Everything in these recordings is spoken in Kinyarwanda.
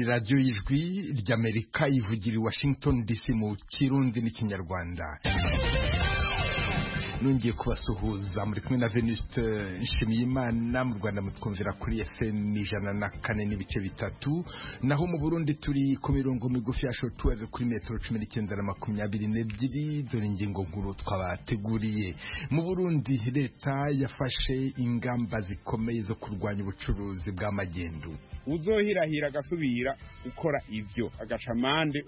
radiyo y'ijwi ry'amerika ivugira i washington dc mu kirundi n'ikinyarwanda nongeye kubasuhuza muri kumwe na veniste nshimiyimana mu rwanda mutwumvira kuri fm ijana na kane n'ibice bitatu naho mu burundi turi ku mirongo migufi ya shotuweri kuri metero cumi n'icyenda na makumyabiri n'ebyiri dore ingingo nkuru twabateguriye mu burundi leta yafashe ingamba zikomeye zo kurwanya ubucuruzi bw'amagendu uzohirahira agasubira ukora ivyo agaca amande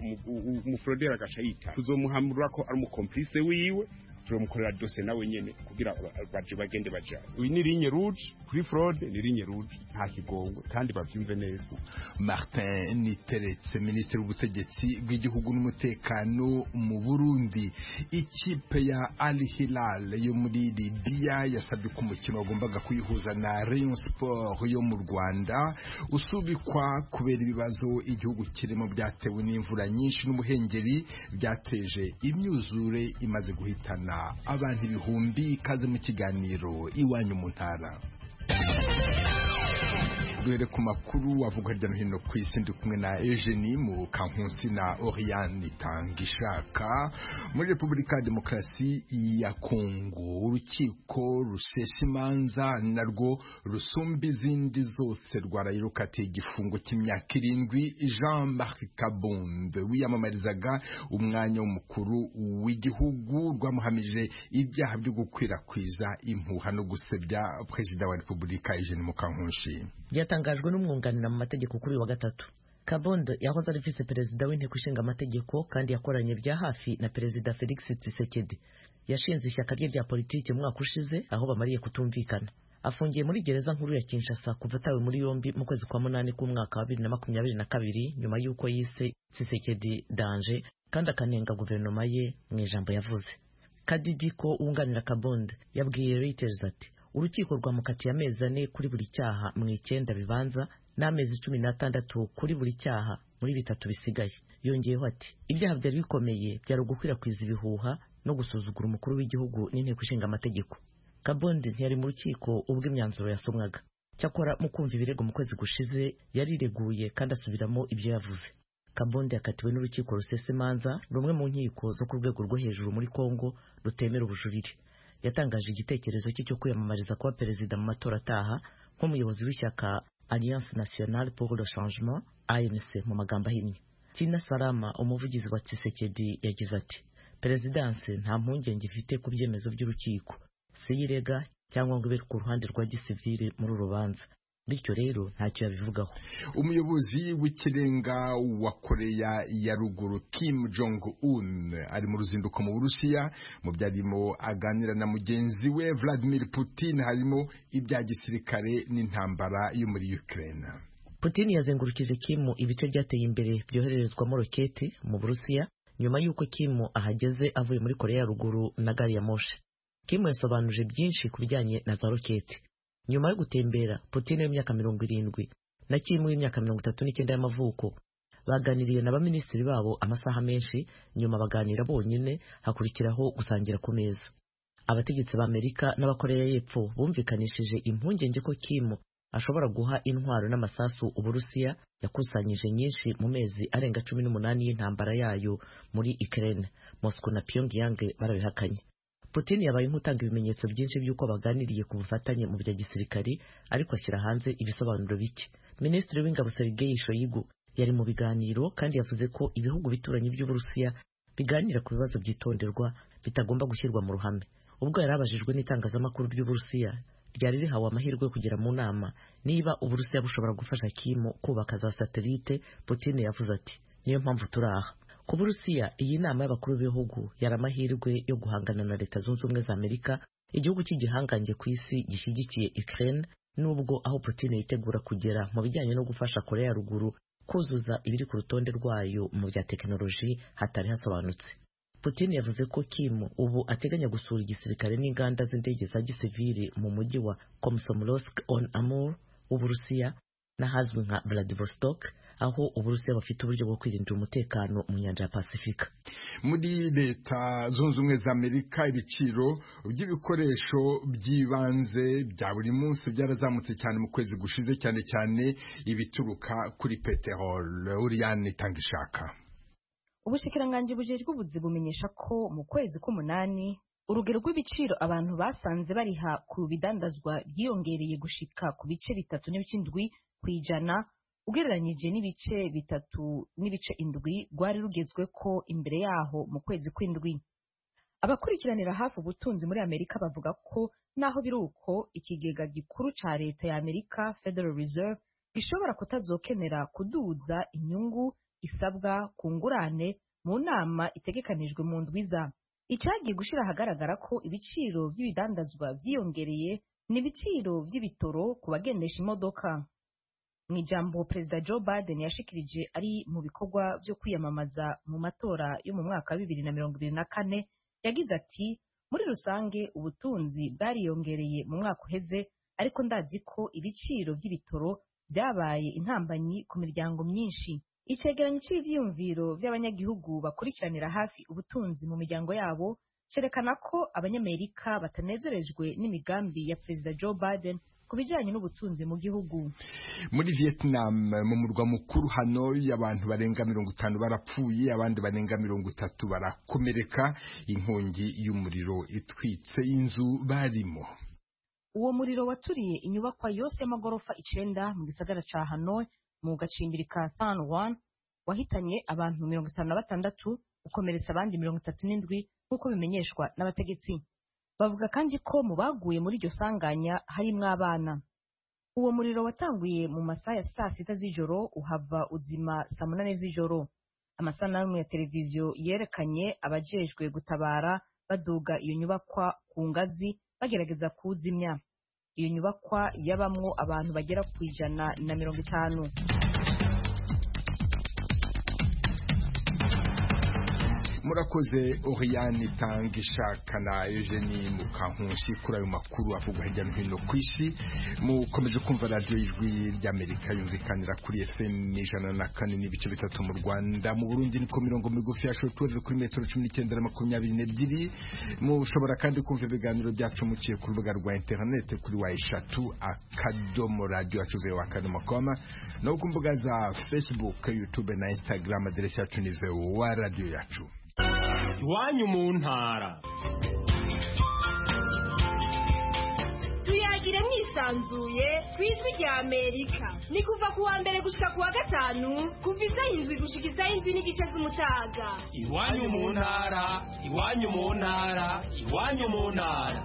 umuforoderi agaca yita tuzomuhamurira ko ari umukomplice wiwe turamukorera dose nawe nyene kugira baje bagende baja uyu ni ligne rouge kuri fraude ni ligne rouge nta kigongwe kandi bavyumve neza martin niteretse minisitiri w'ubutegetsi bw'igihugu n'umutekano mu burundi ikipe ya al hilal yo muri libiya yasabye ko umukino wagombaga kuyihuza na rayon sport yo mu rwanda usubikwa kubera ibibazo igihugu kirimo byatewe n'imvura nyinshi n'umuhengeri byateje imyuzure imaze guhitana abantu ibihumbi ikaze mu kiganiro iwanyu mu ntara duhere ku makuru avuga hirya no hino ku isi ndi kumwe na Eugenie mu kankunsi na Oriane Tangishaka muri Repubulika Demokarasi ya Kongo urukiko rusesha imanza narwo rusumba izindi zose rwaraye rukatiye igifungo cy'imyaka irindwi Jean Marc Kabonde wiyamamarizaga umwanya w'umukuru w'igihugu rwamuhamije ibyaha byo gukwirakwiza impuha no gusebya perezida wa Repubulika Eugenie Mukankunshi byatangajwe n'umwunganira mu mategeko kuri wa gatatu Kabondo yahoze ari vice perezida w'inteko ishinga amategeko kandi yakoranye bya hafi na perezida Felix Tshisekedi yashinze ishyaka rye rya politiki mwaka ushize aho bamariye kutumvikana afungiye muri gereza nkuru ya Kinshasa kuva atawe muri yombi mu kwezi kwa munani k'umwaka wa 2022 nyuma y'uko yise Tshisekedi danje kandi akanenga guverinoma ye mu ijambo yavuze Kadidiko wunganira Kabondo yabwiye Reuters ati urukiko rwamukatiye amezi ane kuri buri cyaha mu icyenda bibanza n'amezi cumi n'atandatu kuri buri cyaha muri bitatu bisigaye yongeyeho ati ibyaha byari bikomeye byari ugukwirakwiza ibihuha no gusuzugura umukuru w'igihugu n'inteko ishinga amategeko kabondi ntiyari mu rukiko ubwo imyanzuro yasomwaga cyakora mu kumva ibirego mu kwezi gushize yarireguye kandi asubiramo ibyo yavuze kabondi yakatiwe n'urukiko rusesa imanza rumwe mu nkiko zo ku rwego rwo hejuru muri kongo rutemera ubujurire yatangaje igitekerezo cye cyo kwiyamamariza kuba perezida mu matora ataha nk'umuyobozi w'ishyaka Alliance Nationale pour le Changement ANC mu magambo ahinnye Tina Salama umuvugizi wa Tshisekedi yagize ati perezidanse nta mpungenge ifite ku byemezo by'urukiko siyirega cyangwa ngo ibe ku ruhande rwa gisivile muri uru rubanza bityo rero ntacyo yabivugaho umuyobozi w'ikirenga wa koreya ya ruguru kim jong un ari mu ruzinduko mu burusiya mu byo arimo aganira na mugenzi we vladimir putin harimo ibya gisirikare n'intambara yo muri ukraine putin yazengurukije kimu ibice byateye imbere byohererezwamo roketi mu burusiya nyuma y'uko kimu ahageze avuye muri koreya ya ruguru na gari ya moshi kimu yasobanuje byinshi ku bijyanye na za roketi nyuma yo gutembera Putin w'imyaka mirongo irindwi na Kim w'imyaka mirongo itatu n'icyenda y'amavuko baganiriye na baminisitiri babo amasaha menshi nyuma baganira bonyine hakurikiraho gusangira ku meza abategetsi ba Amerika n'abakoreya y'epfo bumvikanishije impungenge ko Kim ashobora guha intwaro n'amasasu uburusiya yakusanyije nyinshi mu mezi arenga cumi n'umunani y'intambara yayo muri Ukraine Moscow na Pyongyang barabihakanye Putin yabaye nk'utanga ibimenyetso byinshi by'uko baganiriye ku bufatanye mu bya gisirikari ariko ashyira hanze ibisobanuro bike minisitiri w'ingabo Sergei Shoigu yari mu biganiro kandi yavuze ko ibihugu bituranyi by'uburusiya biganira ku bibazo byitonderwa bitagomba gushyirwa mu ruhame ubwo yari abajijwe n'itangazamakuru ry'uburusiya ryari rihawe amahirwe yo kugera mu nama niba uburusiya bushobora gufasha kimu kubaka za satelite Putin yavuze ati niyo mpamvu turi aha ku burusiya iyi nama y'abakuru b'ibihugu yari amahirwe yo guhangana na leta zunze ubumwe za amerika igihugu cy'igihangange ku isi gishyigikiye ukraine nubwo aho putin yitegura kugera mu bijyanye no gufasha korea ya ruguru kuzuza ibiri ku rutonde rwayo mu bya tekinoloji hatari hasobanutse putin yavuze ko kim ubu ateganya gusura igisirikare n'inganda z'indege za gisivili mu mujyi wa komsomolsk on amur w'uburusiya n'ahazwi nka vladivostok aho uburusiya bafite uburyo bwo kwirindira umutekano mu nyanja ya pasifika muri leta zunze ubumwe za amerika ibiciro by'ibikoresho by'ibanze bya buri munsi byarazamutse cyane mu kwezi gushize cyane cyane ibituruka kuri peteroli uriyani itanga ishaka ubushikiranganji bujejwe ubuzi bumenyesha ko mu kwezi k'umunani urugero rw'ibiciro abantu basanze bariha ku bidandazwa byiyongereye gushika ku bice bitatu n'ibice indwi ku ijana ugereranyije n'ibice bitatu n'ibice indwi rwari rugezweko imbere yaho mu kwezi kw'indwi abakurikiranira hafi ubutunzi muri amerika bavuga ko naho biri uko ikigega gikuru ca leta ya amerika federal reserve gishobora kutazokenera kuduza inyungu isabwa ku ngurane mu nama itegekanijwe mu ndwiza icyagiye gushyira ahagaragara ko ibiciro by'ibidandazwa byiyongereye ni ibiciro by'ibitoro ku bagendesha imodoka mu ijambo perezida joe biden yashikirije ari mu bikorwa byo kwiyamamaza mu matora yo mu mwaka wa bibiri na mirongo ibiri na kane yagize ati muri rusange ubutunzi bwariyongereye mu mwaka uheze ariko ndazi ko ibiciro by'ibitoro byabaye intambanyi ku miryango myinshi icegeranyo cy'ivyiyumviro vy'abanyagihugu bakurikiranira hafi ubutunzi mu miryango yabo cerekana ko abanyamerika batanezerejwe n'imigambi ya perezida joe biden ku bijyanye n'ubutunzi mu gihugu muri vietnam mu murwa mukuru hanoi abantu barenga mirongo itanu barapfuye abandi barenga mirongo itatu barakomereka inkongi y'umuriro itwitse inzu barimo uwo muriro waturiye inyubakwa yose y'amagorofa icenda mu gisagara ca hanoi mu gacimbiri ka san juan wahitanye abantu mirongo itanu na batandatu ukomeretsa abandi mirongo itatu n'indwi nk'uko bimenyeshwa n'abategetsi bavuga kandi ko mu baguye muri iryo sanganya harimwo abana uwo muriro watanguye mu masaha ya saa sita z'ijoro uhava uzima saa munani z'ijoro amasanamu ya televiziyo yerekanye abajejwe gutabara baduga iyo nyubakwa ku ngazi bagerageza kuwuzimya iyo nyubakwa yabamwo abantu bagera ku ijana na mirongo itanu murakoze oriyani itanga ishaka na eugenie mukankunshi kuri ayo makuru avugwa hirya no hino ku isi mukomeje kumva radiyo y'ijwi ry'amerika yumvikanira kuri fm ijana na kane n'ibice bitatu mu rwanda mu burundi niko mirongo migufi ya shotuweve kuri metero cumi n'icyenda na makumyabiri n'ebyiri mushobora kandi kumva ibiganiro byacu muciye ku rubuga rwa interinete kuri wa eshatu akadomo radiyo yacu vewa akadomo koma no ku mbuga za facebook youtube na instagram aderesi yacu ni vewa radiyo yacu iwanyu mu ntara tuyagire mwisanzuye ku ijwi rya amerika ni kuva ku wa mbere gushika ku wa gatanu kuva isaha indwi gushika isaha indwi n'igice z'umutaga iwanyu mu ntara iwanyu mu ntara iwanyu mu ntara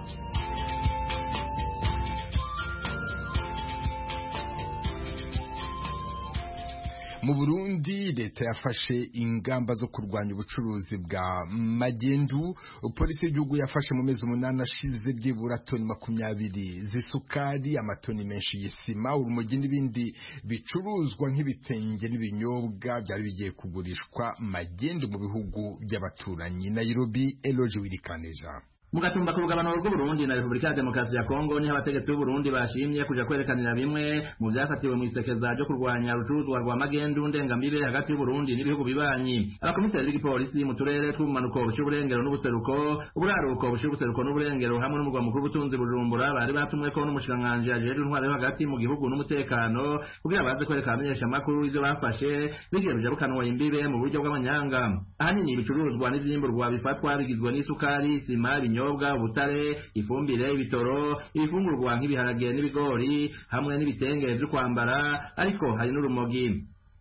mu burundi leta yafashe ingamba zo kurwanya ubucuruzi bwa magendu polisi y'igihugu yafashe mu mezi umunani ashize byibura toni makumyabiri z'isukari amatoni menshi y'isima urumogi n'ibindi bicuruzwa nk'ibitenge n'ibinyobwa byari bigiye kugurishwa magendu mu bihugu by'abaturanyi nairobi eloge wirikaneza mu gatumba ku rugabanuro rw'uburundi na repubulika ya demokarasi ya kongo niho abategetsi b'uburundi bashimye kuja kwerekanira bimwe mu vyafatiwe mw'isekeza ryo kurwanya rucuruzwa rwa magendu ndengambibe hagati y'uburundi n'ibihugu bibanyi abakomiseri b'igipolisi mu turere tw'ubumanuko bush'uburengero n'ubuseruko uburaruko bush'ubuseruko n'uburengero hamwe n'umugwa mukuru w'ubutunzi bujumbura bari batumweko n'umushikiranganji ajejwe intwaro yo hagati mu gihugu n'umutekano kugira baze kwerekana abamenyesha amakuru ivyo bafashe bigiye bijabukanwa imbibe mu buryo bw'amanyanga ahanini ibicuruzwa n'ivyimbugwa bifatwa bigizwe n'isukari isima ibinyobwa ibinyobwa ubutare ifumbire ibitoro ibifungurwa nk'ibiharage n'ibigori hamwe n'ibitenge byo kwambara ariko hari n'urumogi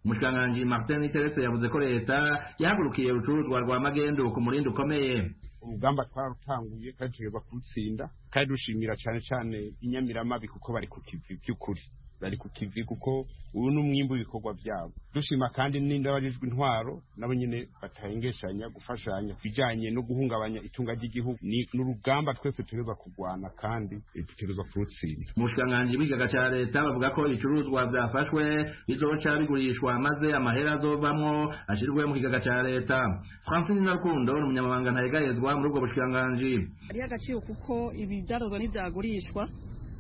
umushikiranganji martin terese yavuze ko leta yahagurukiye urucuruzwa rwa magendu ku murindi ukomeye urugamba twarutanguye kandi tureba kurutsinda kandi dushimira cyane cyane inyamiramabi kuko bari ku kivi by'ukuri bari ku kivi kuko ubu ni umwimbu w'ibikorwa byabo dushima kandi n'indabarijwe intwaro nabo nyine batahengeshanya gufashanya ku bijyanye no guhungabanya itunga ry'igihugu ni n'urugamba twese tuberwa kurwana kandi dutegerezwa kurutsinda mu bushikiranganji bw'ikigaga ca leta bavuga ko ibicuruzwa byafashwe bizoca bigurishwa maze amahera azovamwo ashirwe mu kigaga ca leta francine narukundo ni umunyamabanga ntayegayezwa muri ubwo bushikiranganji hariho agaciro kuko ibidarozwa ntivyagurishwa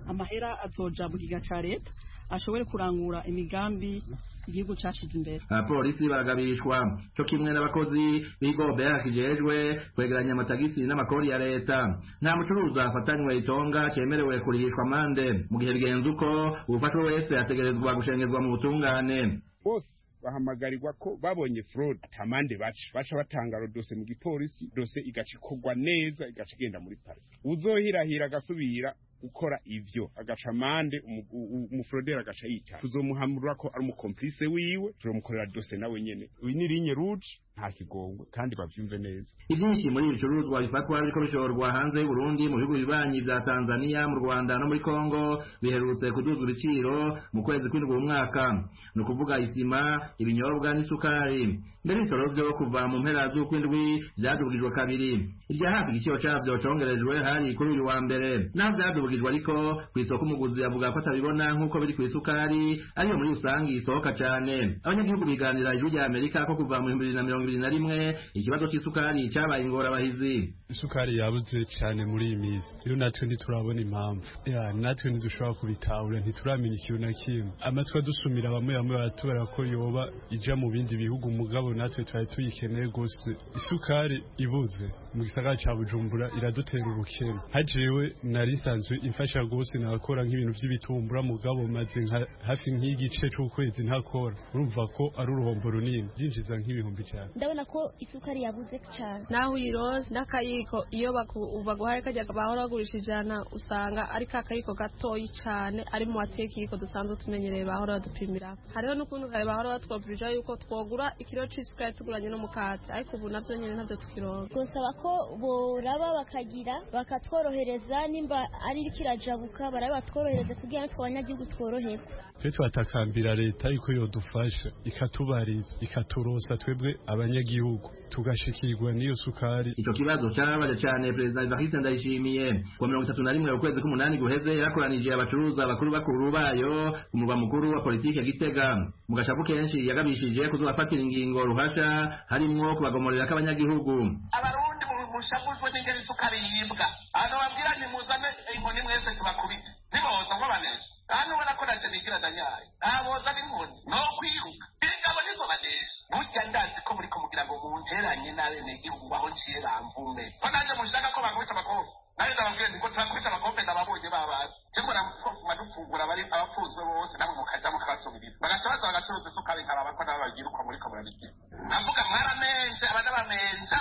amahera azoja mu kiga ca leta ashobore kurangura imigambi igihugu cyashyize imbere abapolisi baragabishwa cyo kimwe n'abakozi b'ibigo bera kijejwe kwegeranya amatagisi n'amakori ya leta nta mucuruzi afatanywe itonga cyemerewe kurihishwa amande mu gihe bigenze uko uwufashwe wese ategerezwa gushengerwa mu butungane bose bahamagarirwa ko babonye fraud atamande baca baca batanga dose mu gipolisi dose igaca ikorwa neza igaca igenda muri pari uzohirahira agasubira gukora ivyo agaca amande umu- u- u- umuforoderi agaca yita tuzomuhamura ko ari umukomplice wiwe tuzomukorera dose nawe nyene uyu ni linye rouge nta kigongwe kandi bavyumve neza ibyinshi muri ibi bicuruzwa bifatwa biriko bishorwa hanze y'u Burundi mu bihugu bibanyi bya Tanzania mu Rwanda no muri Kongo biherutse kuduzwa ibiciro mu kwezi kw'indwi uyu mwaka ni ukuvuga isima ibinyobwa n'isukari mbere ibisoro byo kuva mu mpera z'ukw'indwi byadubwijwe kabiri irya hafi igiciro cyabyo congerejwe hari kuri uyu wa mbere naho byadubwijwe ariko ku isoko umuguzi avuga ko atabibona nk'uko biri ku isukari ariyo muri rusange isohoka cyane abanyagihugu biganira ijwi rya Amerika ko kuva mu bihumbi bibiri na mirongo ibiri na rimwe ikibazo cy'isukari cyabaye ingorabahizi isukari yabuze cyane muri iyi minsi rero natwe ntiturabona impamvu Ya, natwe ntidushobora kubitahura ntituramenya ikintu na kimwe amatwi adusumira bamwe bamwe baratubera ko yoba ija mu bindi bihugu mugabo natwe twari tuyikeneye rwose isukari ibuze mu gisagara ca bujumbura iradutera ubukene hajewe nari nsanzwe imfasha rwose nakora nk'ibintu by'ibitumbura mugabo maze nka- hafi nk'igice c'ukwezi ntakora urumva ko ari uruhombo runini byinjiza nk'ibihumbi cyane ndabona ko isukari yabuze cyane naho uyironse n'akayiko iyo baku- baguhaye kajya bahora bagurisha ijana usanga ari ka kayiko gatoyi cyane ari mu wateye ikiyiko dusanzwe tumenyereye bahora badupimira hariho n'ukuntu kare bahora batwabwirije yuko twogura ikiro cy'isukari tuguranye n'umukati ariko ubu nabyo nyine ntabyo tukironka gusaba ko boraba bakagira bakatworohereza nimba ari iriko irajabuka baraba batworohereze kugira ngo twabanyagihugu tworoherwe twe twatakambira leta yuko yodufasha ikatubariza ikaturosa twebwe abanyagihugu tugashikirwa n'iyo sukari icyo kibazo cyababaje cyane perezida Evariste Ndayishimiye ku mirongo itatu na rimwe ukwezi k'umunani guheze yakoranije abacuruza bakuru bakuru bayo ku murwa mukuru wa politike Gitega mu gashapu kenshi yagabishije kuzobafatira ingingo ruhasha harimwo kubagomorera k'abanyagihugu abarundi mu- mushagurirwe n'ingeri isukari yibwa abantu babwira ni muzane inkoni mwese tubakubite niboza nkobanesha kandi ubona ko nacyo nigira danyaye ntaboza n'inkoni no kwiruka ingabo nizo banesha burya ndazi ko muri kumugira ngo munteranye n'abenegihugu aho nciye bamvume ko nanjye mushaka ko bakubita abakobwa nawe ndababwira nti ngo turakubita abakobwa ndababonye babazi cyangwa mwadufungura abapfunzwe bose namwe mukajya mukabasubiriza bagasabaza bagacuruza isukari nkaraba ko nabo bagira uko muriko murabigira ndavuga mwaramenze abana bamenza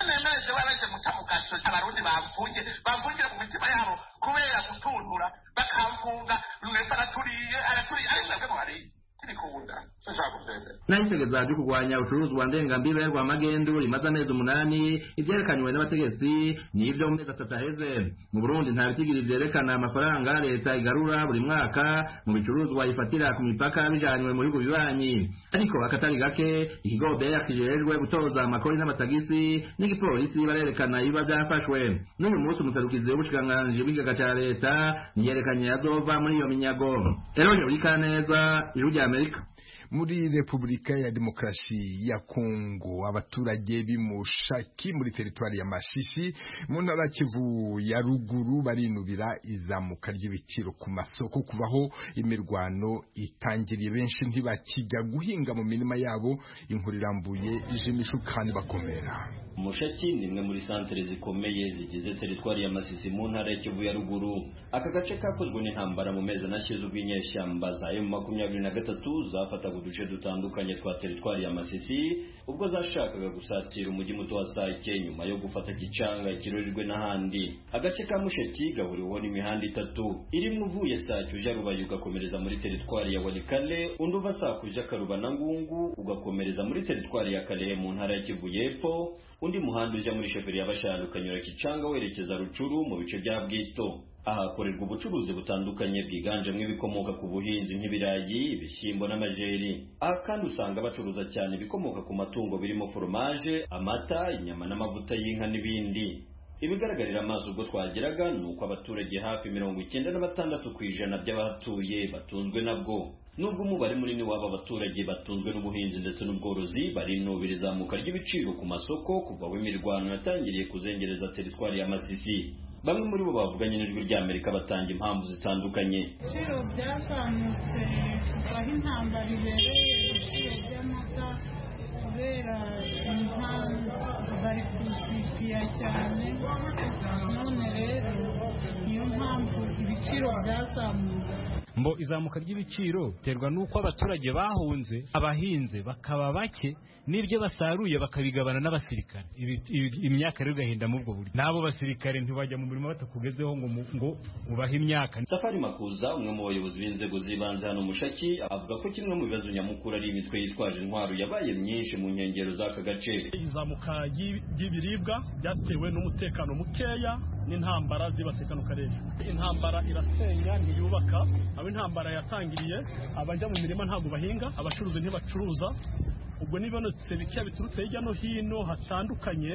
nemeje baraje mutamugasho abarundi bavunye bavungire mu mitima yabo kubera gutunura bakamfunga rwese araturiye araturiye ari mwebwe muhariye tibikunda sinshaka kubyemera naho itegeko ryo kurwanya ubucuruzwa ndengambibe rwa magendu rimaze amezi umunani ibyerekanywe n'abategetsi ni ibyo mu mezi atatu aheze mu burundi nta bitigiri byerekana amafaranga leta igarura buri mwaka mu bicuruzwa ifatira ku mipaka bijanywe mu bihugu bibanyi ariko akatari gake ikigo beya kijejwe gutoza amakori n'amatagisi n'igipolisi barerekana ibiba byafashwe n'uyu munsi umuserukizi w'ubushikiranganji bw'ikigega cya leta niyerekanye yazova muri iyo minyago eronye wikaneza ijwi rya amerika muri repubulika ya demokarasi ya kongo abaturage b'imushaki muri teritwari ya mashishi mu ntara ya kivu ya ruguru barinubira izamuka ry'ibiciro ku masoko kuvaho imirwano itangiriye benshi ntibakijya guhinga mu mirima yabo inkuru irambuye ije imishu kandi bakomera mushaki ni imwe muri santere zikomeye zigize teritwari ya masisi mu ntara ya kivu ya ruguru aka gace kakozwe n'intambara mu mezi anashize ubwo inyeshyamba za emu makumyabiri na gatatu zafataga uduce dutandukanye twa teritwari ya masisi ubwo zashakaga gusatira umujyi muto wa sake nyuma yo gufata gicanga ikirorirwe n'ahandi agace ka mushaki gahuriweho n'imihanda itatu irimo uvuye sake uja rubaye ugakomereza muri teritwari ya walikale undi uva sake uja karuba na ngungu ugakomereza muri teritwari ya kalehe mu ntara ya kivu y'epfo undi muhanda ujya muri sheferi ya bashanu ukanyura kicanga werekeza rucuru mu bice bya bwito ahakorerwa ubucuruzi butandukanye bwiganjemo ibikomoka ku buhinzi nk'ibirayi ibishyimbo n'amajeri aha kandi usanga bacuruza cyane ibikomoka ku matungo birimo foromaje amata inyama n'amavuta y'inka n'ibindi ibigaragarira amaso ubwo twageraga ni uko abaturage hafi mirongo icyenda na batandatu ku ijana by'abahatuye batunzwe nabwo nubwo umubare munini w'aba baturage batunzwe n'ubuhinzi ndetse n'ubworozi barinubira izamuka ry'ibiciro ku masoko kuva aho imirwano yatangiriye kuzengereza teritwari ya masisi bamwe muri bo bavuganye n'ijwi ry'amerika batanga impamvu zitandukanye ibiciro byazamutse kuva aho intambara ibereye ibiciro by'amata kubera impamvu bari kubisitira cyane none rero niyo mpamvu ibiciro byazamutse mbo izamuka ry'ibiciro biterwa n'uko abaturage bahunze abahinze bakaba bake n'ibyo basaruye bakabigabana n'abasirikare Ibi- ibi- imyaka rero igahinda mu ubwo buryo n'abo basirikare ntibajya mu mirimo batakugezweho ngo mu- ngo ubahe imyaka safari makuza umwe mu bayobozi b'inzego z'ibanze hano mushaki avuga ko kimwe mu bibazo nyamukuru ari imitwe yitwaje intwaro yabaye myinshi mu nkengero z'aka gace izamuka ry'i- ry'ibiribwa byatewe n'umutekano mukeya n'intambara zibasiye kano karere intambara irasenya ntiyubaka abo intambara yatangiriye abajya mu mirima ntabwo bahinga abacuruzi ntibacuruza ubwo n'ibonetse bikeya biturutse hirya no hino hatandukanye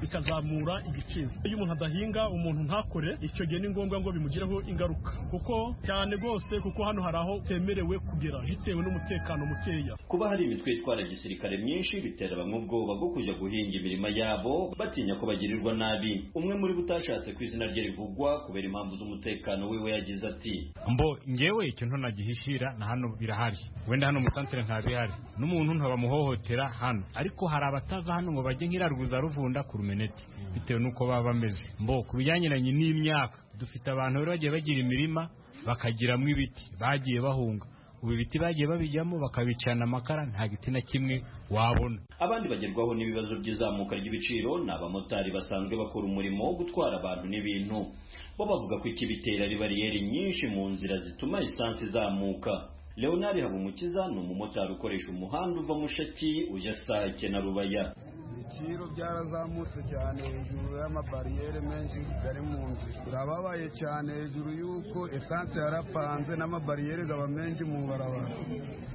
bikazamura igiciro iyo umuntu adahinga umuntu ntakore icyo gihe ni ngombwa ngo bimugireho ingaruka kuko cyane rwose kuko hano hari aho temerewe kugera bitewe n'umutekano mukeya kuba hari imitwe itwara gisirikare myinshi bitera bamwe ubwoba bwo kujya guhinga imirima yabo batinya ko bagirirwa nabi umwe muri bo utashatse ko izina rye rivugwa kubera impamvu z'umutekano wiwe yagize ati mbo ngewe ikintu ntagihishira na hano birahari wenda hano mu santere ntabihari n'umuntu ntabamuhohotera hano ariko hari abataza hano ngo bajye nk'irarwuza ruvunda ku rumeneti bitewe n'uko baba bameze mbo ku bijyaniranye n'imyaka dufite abantu bari bagiye bagira imirima bakagiramo ibiti bagiye bahunga ubu ibiti bagiye babijyamo bakabicana amakara nta giti na kimwe wabona abandi bagerwaho n'ibibazo by'izamuka ry'ibiciro ni abamotari basanzwe bakora umurimo wo gutwara abantu n'ibintu bo bavuga ko ikibitera ari bariyeri nyinshi mu nzira zituma lisansi izamuka leonard habumukiza ni umumotari ukoresha umuhanda uva mushaki ujya sake na rubaya ibiciro byarazamutse cyane hejuru y'amabariyeri menshi ari mu nzira birababaye cyane hejuru y'uko esanse yarapanze n'amabariyeri aba menshi mu barabara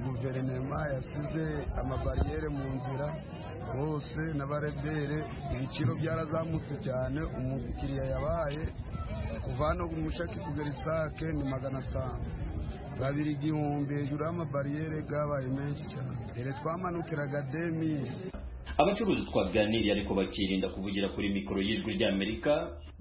guverinoma yasize amabariyeri mu nzira bose n'abarebere ibiciro byarazamutse cyane umukiriya yabaye kuva hano mushaki kugera isake ni magana atanu babiri igihumbi hejuru y'amabariyeri yabaye menshi cyane mbere twamanukiraga demiri abacuruzi twaganiriye ariko bakirinda kuvugira kuri mikoro y'ijwi ry'amerika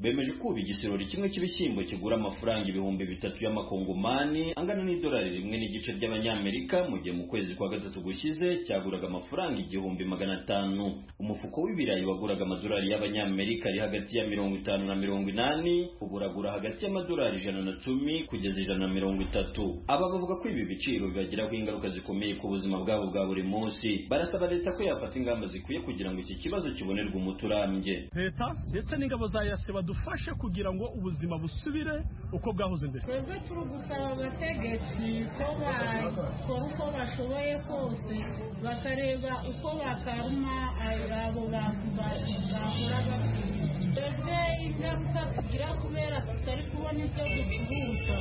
bemeje kuba igisorori kimwe cy'ibishyimbo kigura amafaranga ibihumbi bitatu y'amakongomani angana n'idolari rimwe n'igice ry'abanyamerika mu gihe mu kwezi kwa gatatu gushize cyaguraga amafaranga igihumbi magana atanu umufuko w'ibirayi waguraga amadolari y'abanyamerika ari hagati ya mirongo itanu na mirongo inani ubu uragura hagati y'amadolari ijana na cumi kugeza ijana na mirongo itatu aba bavuga ko ibi biciro bibagiraho ingaruka zikomeye ku buzima bwabo bwa buri munsi barasaba leta ko yafata ingamba zikwiye kugira ngo iki kibazo kibonerwe umuti urambye leta ndetse n'ingabo za yase badufashe kugira ngo ubuzima busubire uko bwahoze mbere twebwe turi gusaba abategetsi ko bakora uko bashoboye kose bakareba uko bakaruma abo bantu ba- bahora bakiri twebwe ingaruka tugira kubera tutari kubona ibyo ducuruza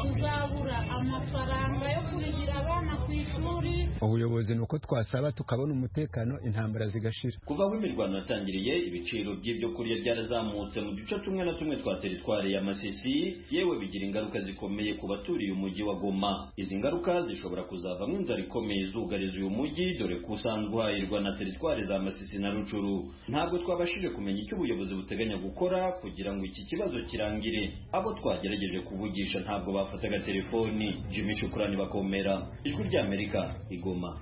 tuzabura amafaranga yo kurihira abana ku ishuri ubuyobozi ni uko twasaba tukabona umutekano intambara zigashira kuva aho imirwano yatangiriye ibiciro by'ibyo kurya byarazamutse mu duce tumwe na tumwe twa teritwari ya masisi yewe bigira ingaruka zikomeye ku baturiye umujyi wa goma izi ngaruka zishobora kuzavamo inzara ikomeye izugariza uyu mujyi dore ko usanzwe uhahirwa na teritwari za masisi na rucuru ntabwo twabashije kumenya icyo ubuyobozi buteganya gukora kugira ngo iki kibazo kirangire abo twagerageje kuvugisha ntabwo bafataga telefoni jimmy shukurani bakomera ijwi ry'amerika igoma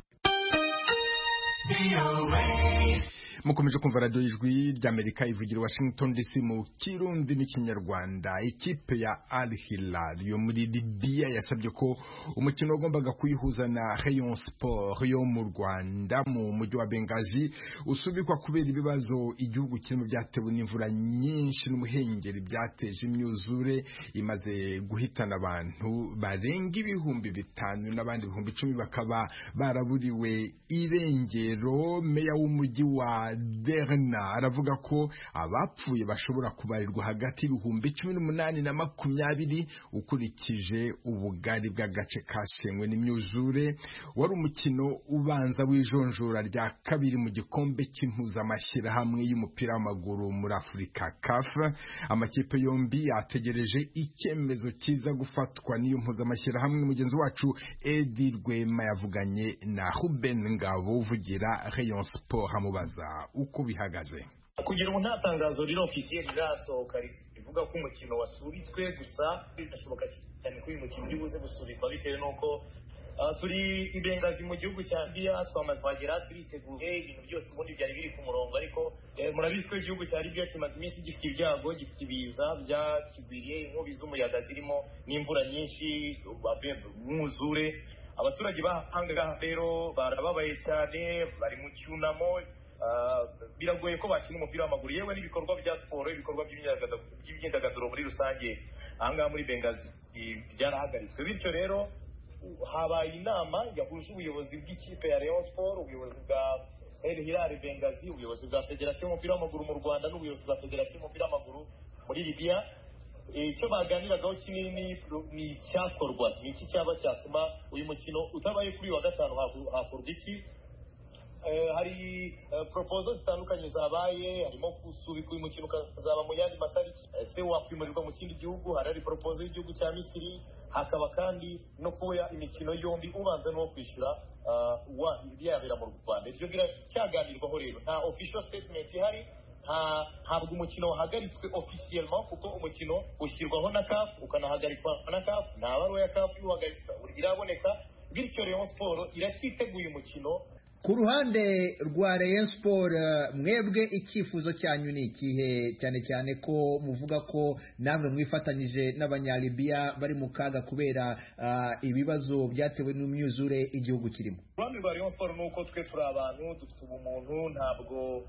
mukomeje kumva radiyo ijwi ry'amerika ivugira washington dc mu kirundi n'ikinyarwanda ikipe ya al hilal yo muri libiya yasabye ko umukino wagombaga kuyihuza na rayon sport yo mu rwanda mu mujyi wa bengazi usubikwa kubera ibibazo igihugu kirimo byatewe n'imvura nyinshi n'umuhengeri byateje imyuzure imaze guhitana abantu barenga ibihumbi bitanu n'abandi ibihumbi icumi bakaba baraburiwe irengero meya w'umujyi wa derna aravuga ko abapfuye bashobora kubarirwa hagati y'ibihumbi cumi n'umunani na makumyabiri ukurikije ubugari bw'agace kashenywe n'imyuzure wari umukino ubanza w'ijonjora rya kabiri mu gikombe cy'impuzamashyirahamwe y'umupira w'amaguru muri afurika caf amakipe yombi yategereje icyemezo cyiza gufatwa n'iyo mpuzamashyirahamwe mugenzi wacu edi rwema yavuganye na ruben ngabo uvugira rayon sport amubaza uko bihagaze kugira ngo nta tangazo riri ofisiye rirasohoka rivuga bivuga ko umukino wasubitswe gusa birashoboka cyane ko uyu mukino uri buze gusubikwa bitewe n'uko Uh, turi imbengazi mu gihugu cya biya twamaze kuhagera turiteguye ibintu byose ubundi byari biri ku murongo ariko eh, murabizi ko igihugu cya libiya kimaze iminsi gifite ibyago gifite ibiza byakigwiriye inkubi z'umuyaga zirimo n'imvura nyinshi umwuzure abaturage bahanga rero barababaye cyane bari mu cyunamo uh, biragoye ko bakina umupira w'amaguru yewe n'ibikorwa bya siporo ibikorwa by'imyidagaduro- by'imyidagaduro muri rusange ahangaha muri bengazi byarahagaritswe bityo rero habaye inama yahuje ubuyobozi bw'ikipe ya Rayon Sport ubuyobozi bwa El Hilal Bengazi ubuyobozi bwa Federasiyo y'umupira w'amaguru mu Rwanda n'ubuyobozi bwa Federasiyo y'umupira w'amaguru muri Libya icyo baganiragaho kinini ni icyakorwa ni iki cyaba cyatuma uyu mukino utabaye kuri uyu wa gatanu haku- hakorwa iki Eh, hari eh, proposal zitandukanye zabaye harimo gusubika uyu mukino ukazaba mu yandi matariki Eh, se wakwimurirwa mu kindi gihugu hari hari proposal y'igihugu cya misiri hakaba kandi no kuba imikino yombi ubanza n'uwo kwishyura ah, wa byabera mu rwanda ibyo biracyaganirwaho rero nta official statement ihari nta- ntabwo umukino wahagaritswe officiellement kuko umukino ushyirwaho na CAF ukanahagarikwa na CAF nta baruwa ya CAF iwuhagarika iraboneka bityo Rayon Sport iracyiteguye umukino ku ruhande rwa Rayon Sport eh, mwebwe icyifuzo cyanyu ni ikihe cyane cyane ko muvuga ko namwe mwifatanyije n'abanyalibiya bari mu kaga kubera ah, ibibazo byatewe n'imyuzure igihugu kirimo uruhande rwa Rayon Sport ni uko twe turi abantu dufite ubumuntu ntabwo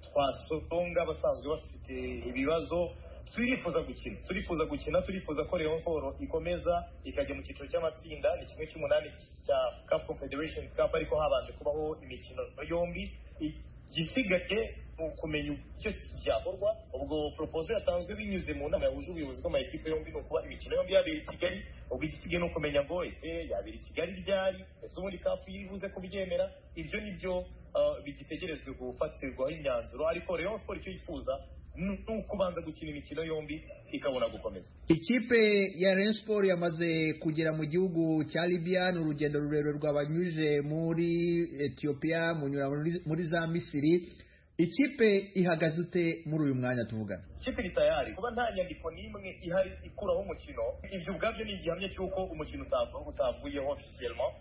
twasonga basanzwe bafite ibibazo turifuza gukina turifuza gukina turifuza ko Rayon Sport ikomeza ikajya mu cyiciro cy'amatsinda ni kimwe cy'umunani cya CAF Confederation Cup ariko habanje kubaho imikino yombi igisigaye ni ukumenya icyo cyakorwa ubwo proposal yatanzwe binyuze mu nama yahuje ubuyobozi bw'amakipe yombi ni ukuba imikino yombi yabera i kigali ubwo igisigaye ni ukumenya ngo ese yabera i kigali ryari ese ubundi kafu yiribuze kubyemera ibyo ni byo ah, bigitegerejwe gufatirwaho imyanzuro ariko Rayon Sport icyo yifuza ni ukubanza gukina imikino yombi ikabona gukomeza ikipe ya Rayon Sport yamaze kugera mu gihugu cya Libya ni urugendo rurerure rwabanyuje muri Ethiopia munyura muri- muri za Misiri ikipe ihagaze ute muri uyu mwanya tuvugana ikipe iri tayari kuba nta nyandiko n'imwe ihari ikuraho umukino ibyo ubwabyo ni igihamya cy'uko umukino utavu- utavuyeho officiellement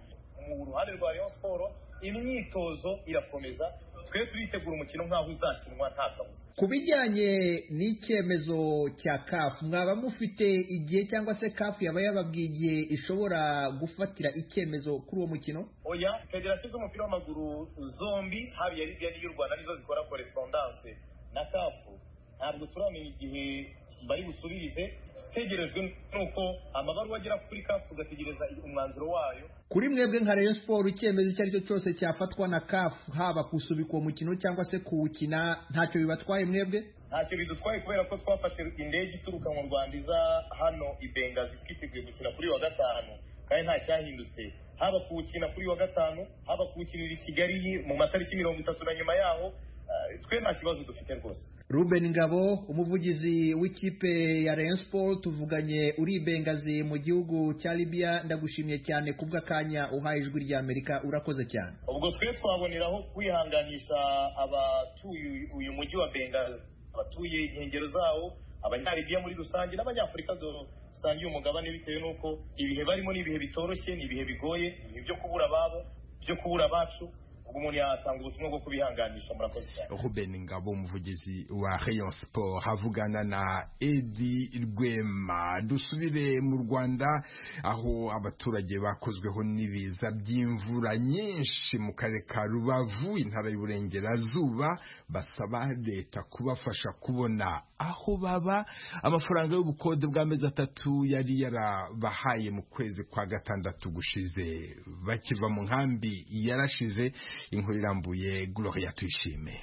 mu ruhande rwa Rayon Sport imyitozo irakomeza twe turitegura umukino nk'aho uzakinwa nta kabuza ku bijyanye n'icyemezo cya kafu mwaba mufite igihe cyangwa se kafu yaba yababwiye igihe ishobora gufatira icyemezo kuri uwo mukino oya federasiyo z'umupira w'amaguru zombi haba iya libya n'iy'u rwanda nizo zikora koresipondance na kafu ntabwo turamenya igihe bari busubirize tegerejwe nuko amabaruwa agera kuri kafu tugategereza umwanzuro wayo kuri mwebwe nka Rayon Sport icyemezo icyo ari cyo cyose cyafatwa na kafu haba kusubika uwo mukino cyangwa se kuwukina ntacyo bibatwaye mwebwe ntacyo bidutwaye kubera ko twafashe indege ituruka mu rwanda iza hano i bengazi twiteguye gukina kuri uyu wa gatanu kandi nta cyahindutse haba kuwukina kuri uyu wa gatanu haba kuwukinira i kigali mu matariki mirongo itatu na nyuma yaho ah, twe nta kibazo dufite rwose Ruben Ngabo umuvugizi w'ikipe ya Rayon Sport tuvuganye uri i Bengazi mu gihugu cya Libya ndagushimiye cyane kubw'akanya uhaye ijwi rya Amerika urakoze cyane ubwo twe twaboneraho kwihanganisha abatuye uyu- uyu mujyi wa bengazi abatuye inkengero zawo abanyalibiya muri rusange n'abanyafurika dusangiye umugabane bitewe n'uko ibihe barimo ni ibihe bitoroshye ni ibihe bigoye ni ibihe byo kubura ababo byo kubura abacu ubwo umuntu yatanga ubutumwa bwo kubihanganisha murakoze cyane Ruben Ngabo umuvugizi wa Rayon Sport havugana na Edi Rwema dusubire mu Rwanda aho abaturage bakozweho n'ibiza by'imvura nyinshi mu karere ka Rubavu intara y'uburengerazuba basaba leta kubafasha kubona aho baba amafaranga y'ubukode bw'amezi atatu yari yarabahaye mu kwezi kwa gatandatu gushize bakiva mu nkambi yarashize inkuru irambuye Gloria tuyishime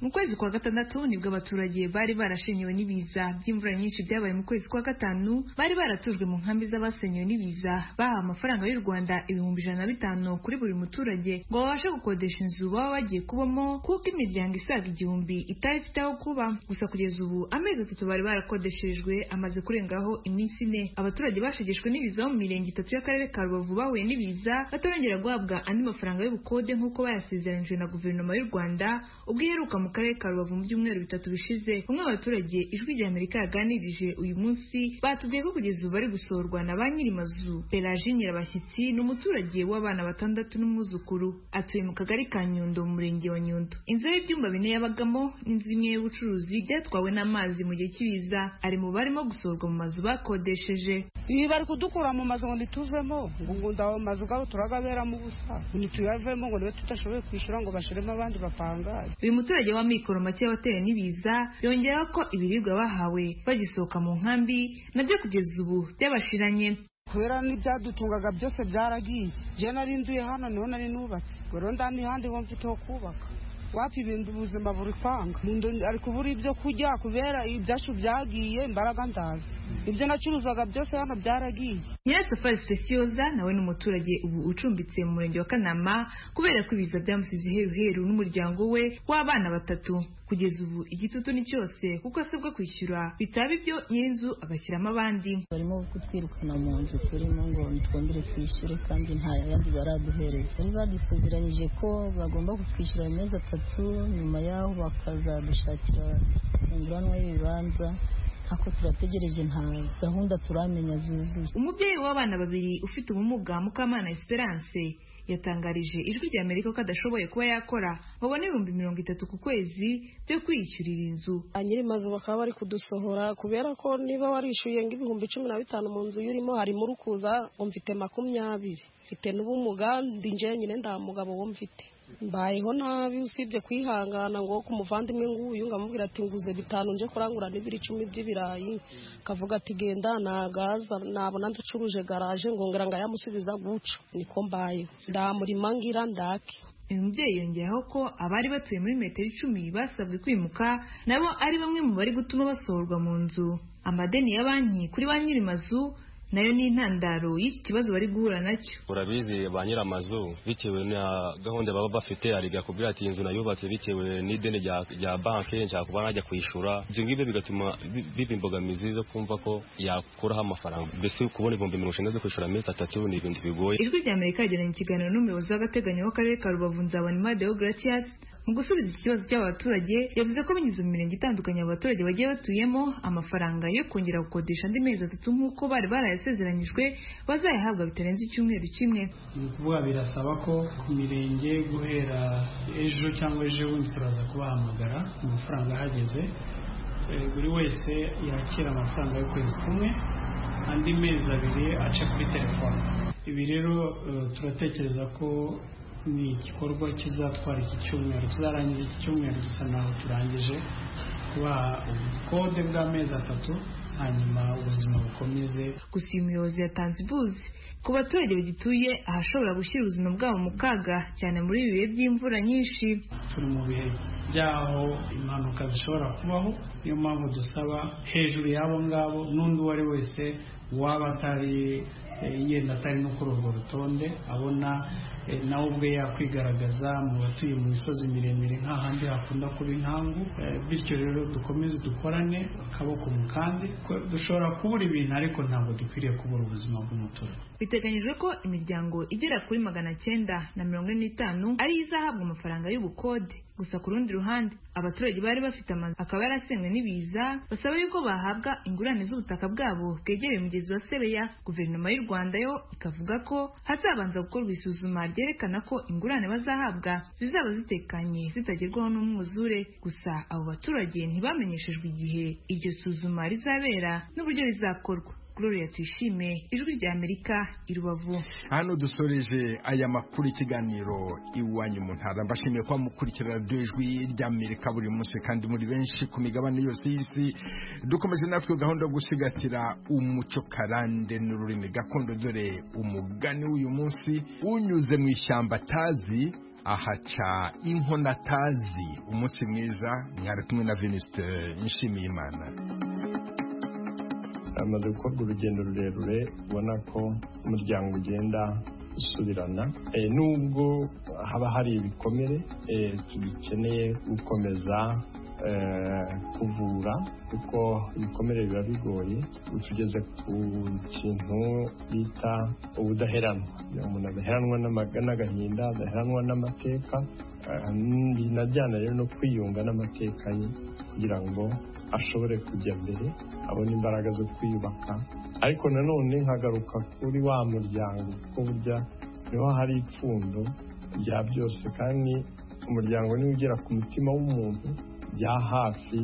Mu kwezi kwa gatandatu nibwo abaturage bari barashenyewe n'ibiza by'imvura nyinshi byabaye mu kwezi kwa gatanu bari baratujwe mu nkambi z'abasenyewe n'ibiza bahawe amafaranga y'u Rwanda ibihumbi ijana na bitanu kuri buri muturage ngo babashe gukodesha inzu baba bagiye kubamo kuko imiryango isaga igihumbi itari ifite aho kuba gusa kugeza ubu amezi atatu bari barakodeshejwe amaze kurengaho iminsi ine abaturage bashegeshwe n'ibiza bo mu mirenge itatu y'akarere ka Rubavu bahuye n'ibiza batarongera guhabwa andi mafaranga y'ubukode nk'uko bayasezeranyijwe na guverinoma y'u Rwanda ubwo iheruka mu karere ka Rubavu mu byumweru bitatu bishize umwe abaturage ijwi rya Amerika yaganirije uyu munsi batubwiye ko kugeza ubu bari gusohorwa na ba nyir'amazu Pelagie Nyirabashyitsi ni umuturage w'abana batandatu n'umwuzukuru atuye mu kagari ka Nyundo mu murenge wa Nyundo inzu y'ibyumba bine yabagamo n'inzu imwe y'ubucuruzi byatwawe n'amazi mu gihe cy'ibiza ari mu barimo gusohorwa mu mazu bakodesheje ibi bari kudukura mu mazu ngo ntituvemo ngo ngo ndaho mazu gabo turagaberamo ubusa ngo ntituyavemo ngo niba tudashoboye kwishyura ngo bashiremo abandi bapangaye uyu muturage w'amikoro make watewe n'ibiza yongeraho ko ibiribwa bahawe bagisohoka mu nkambi nabyo kugeza ubu byabashiranye kubera n'ibyadutungaga byose byaragiye je nari nduye hano niho nari nubatse ngo rero nda n'ihandi ho mfite ho kubaka wapi ibintu ubuzima buri kwanga Mundu ari kubura ibyo kurya kubera ibyacu byagiye imbaraga ndazi ibyo nacuruzaga byose hano byaragiye nyirasafari specioza nawe ni umuturage ubu ucumbitse mu murenge wa kanama kubera ko ibiza byamusize iheruheru n'umuryango we w'abana batatu kugeza ubu igitutu ni cyose kuko asabwa kwishyura bitaba ibyo nyir'inzu agashyiramo abandi barimo kutwirukana mu nzu turimo ngo twongere twishyure kandi nta yandi baraduhereza bari badusezeranyije ko bagomba kutwishyura mu mezi atatu nyuma yaho bakazadushakira umuguranwa y'ibibanza ako turategereje nta gahunda turamenya zuzuye umubyeyi w'abana babiri ufite ubumuga mukamana esperance yatangarije ijwi rya amerika ko adashoboye kuba yakora babona ibihumbi mirongo itatu ku kwezi byo kwiyishyurira inzu ba nyir'imazu bakaba bari kudusohora kubera ko niba warishyuye nk'ibihumbi cumi na bitanu mu nzu y'urimo harimo urukuza ngo mfite makumyabiri mfite n'ubumuga ndi njyenyine nta mugabo wo mfite mbayeho nabi usibye kwihangana ngo ku muvandimwe nguyu ngamubwira ati nguze bitanu nje kurangura n'ibiri icumi by'ibirayi kavuga ati genda nagaza nabona ndacuruje garaje ngongera ngayamusubiza guca niko mbayeho ndamurima ngira ndake uyu mubyeyi yongeraho ko abari batuye muri metero icumi basabwe kwimuka nabo ari bamwe mu bari gutuma basohorwa mu nzu amadeni ya banki kuri ba nyiri mazu nayo ni intandaro y'iki kibazo bari guhura nacyo urabizi ba nyir'amazu bitewe na gahunda baba bafite ariga kubwira ati inzu nayubatse bitewe n'ideni rya banki nshaka kuba najya kwishyura ibyo ngibyo bigatuma biba imbogamizi zo kumva ko yakuraho amafaranga mbese kubona ibihumbi mirongo icyenda byo kwishyura amezi atatu ni ibintu bigoye ijwi rya amerika yagiranye ikiganiro n'umuyobozi w'agateganyo w'akarere ka rubavu nzabonimade deogratias mu gusubiza iki kibazo cy'abaturage yavuze ko binyuze mu mirenge itandukanye abaturage bagiye batuyemo amafaranga yo kongera gukodesha andi mezi atatu nk'uko bari barayasezeranyijwe bazayahabwa bitarenze icyumweru kimwe ni ukuvuga birasaba ko ku mirenge guhera ejo cyangwa ejo bundi turaza kubahamagara amafaranga ahageze buri wese yakira amafaranga y'ukwezi kumwe andi mezi abiri aca kuri telefone ibi rero turatekereza ko ni igikorwa kizatwara iki cyumweru tuzarangiza iki cyumweru dusa naho turangije kubaha ubukode bw'amezi atatu hanyuma ubuzima bukomeze gusa uyu muyobozi yatanze ibuzi ku baturage bagituye ahashobora gushyira ubuzima bwabo mu kaga cyane muri ibi bihe by'imvura nyinshi turi mu bihe byaho impanuka zishobora kubaho niyo mpamvu dusaba hejuru y'abo ngabo n'undi uwo ari wese waba atari yenda atari no kuri urwo rutonde abona nawe ubwe yakwigaragaza mu batuye mu misozi miremire nk'ahandi hakunda kuba inkangu bityo rero dukomeze dukorane akaboko mu kandi dushobora kubura ibintu ariko ntabwo dukwiriye kubura ubuzima bw'umuturage biteganyijwe ko imiryango igera kuri magana cyenda na mirongo ine n'itanu ariyo izahabwa amafaranga y'ubukode gusa ku rundi ruhande abaturage bari bafite amazu akaba yarasenywe n'ibiza basaba yuko bahabwa ingurane z'ubutaka bwabo bwegereye umugezi wa sebeya guverinoma y'u rwanda yo ikavuga ko hazabanza gukorwa isuzuma ryerekana ko ingurane bazahabwa zizaba zitekanye zitagerwaho n'umwuzure gusa abo baturage ntibamenyeshejwe igihe iryo suzuma rizabera n'uburyo rizakorwa Gloria Tuyishime ijwi rya Amerika i Rubavu hano dusoreje aya makuru ikiganiro iwanyu mu ntara mbashimiye kuba mukurikira radiyo ijwi rya Amerika buri munsi kandi muri benshi ku migabane yose y'isi dukomeje natwe gahunda yo gusigasira umuco karande n'ururimi gakondo dore umugani w'uyu munsi unyuze mu ishyamba atazi ahaca inkono atazi umunsi mwiza mwari kumwe na Venuste nshimiye Imana hamaze gukorwa urugendo rurerure ubona ko umuryango ugenda usubirana nubwo haba hari ibikomere tugikeneye gukomeza kuvura kuko ibikomere biba bigoye utugeze ku kintu bita ubudaheranwa umuntu adaheranwa n'agahinda adaheranwa n'amateka eh, binajyana rero no kwiyunga n'amateka ye kugira ngo ashobore kujya mbere abone imbaraga zo kwiyubaka ariko nanone nkagaruka kuri wa muryango kuko burya niho hari ipfundo rya byose kandi umuryango niwe ugera ku mutima w'umuntu bya hafi